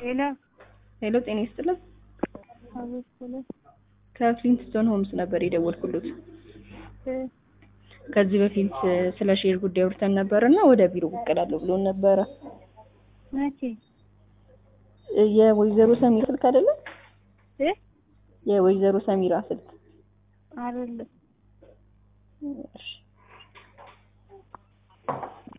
ሄሎ ሄሎ ጤና ይስጥልን። አቤት ብለህ ከፍሊንትስቶን ሆምስ ነበር የደወልኩሎት። እ ከዚህ በፊት ስለ ሼር ጉዳይ አውርተን ነበር እና ወደ ቢሮ ብቅ እላለሁ ብሎን ነበረ። መቼ የወይዘሮ ሰሚራ ስልክ አይደለም? እ የወይዘሮ ሰሚራ ስልክ አይደለም እሺ